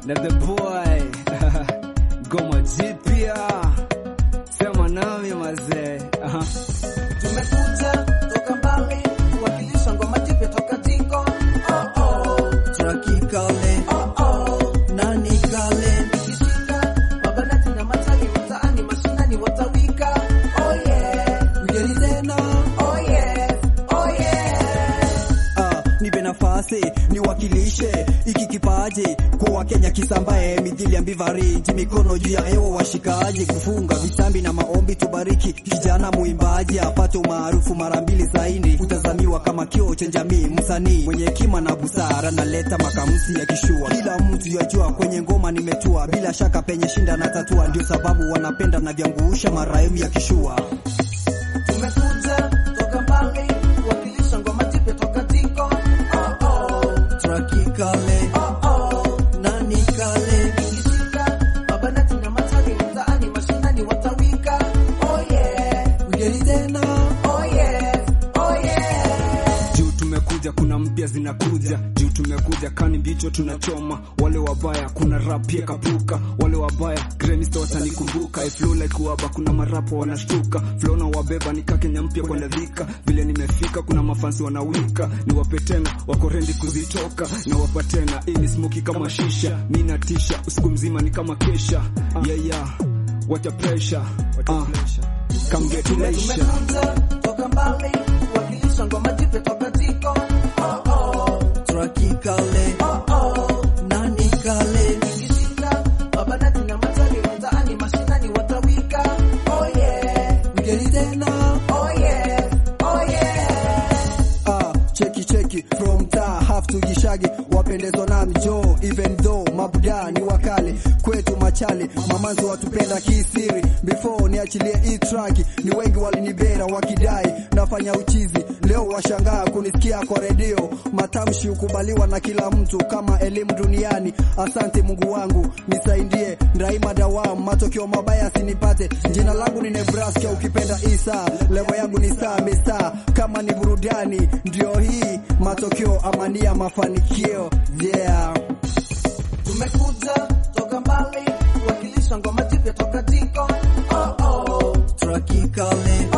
na the boy goma jipya sema nami mazee Aha. Tumekuja toka mbali kuwakilisha ngoma jipya toka Tiko. Oh oh, Trakikale oh oh, nani kale ikishika mabanati na matawi mtaani mashinani watawika. Oh yeah, mgeni tena oh yeah, oh yeah. Ah, nipe nafasi niwakilishe iki kipaji kwa Wakenya kisambae midhili ya mbivariji, mikono juu ya hewa washikaji, kufunga vitambi na maombi, tubariki kijana muimbaji apate umaarufu mara mbili zaidi, utazamiwa kama kioo cha jamii, msanii mwenye hekima na busara, naleta makamusi ya kishua, kila mtu yajua kwenye ngoma nimetua, bila shaka penye shinda na tatua, ndio sababu wanapenda na vyanguusha maraimu ya kishua. Tumekuja toka mbali kuwakilisha ngoma jipya toka Tiko. Oh oh, Trakikale oh oh. nani kale Ikishika mabanati na matawi mtaani mashinani watawika. Oh yeah, mgeni tena oh yeah, oh yeah. juu tumekuja kuna mpya zinakuja juu tumekuja kani mbicho tunachoma wale wabaya kuna rap pia kapuka wale wabaya gremista watanikumbuka I flow like waba kuna marapo wanashtuka flow na wabeba nika Kenya mpya kwenda dhika vile nimefika kuna mafansi wanawika niwape tena wako rendi kuzitoka na wapa tena hii ni smoky kama shisha mi natisha usiku mzima ni kama kesha yeah, yeah. Wacha pressure uh, come get leisure Tumekuja toka mbali kuwakilisha ngoma jipya toka Tiko. Oh oh, Trakikale oh oh. nani kale Ikishika mabanati na matawi mtaani mashinani watawika. Oh yeah, mgeni tena oh yeah, oh yeah. ah, cheki cheki from ta half to gishagi wapendezwa nami jo even though mabuda ni wakali kwetu machali mamanzi watupenda kisiri before niachilie hii track ni wengi walinibera wakidai nafanya uchizi leo washangaa kunisikia kwa redio matamshi hukubaliwa na kila mtu kama elimu duniani asante mungu wangu nisaidie ndaima dawam matokeo mabaya sinipate jina langu ni nebraska ukipenda isa levo yangu ni saa mesa kama ni burudani ndio hii matokeo amania mafanikio yeah Tumekuja toka mbali kuwakilisha ngoma jipya toka Tiko. Oh oh, trakikale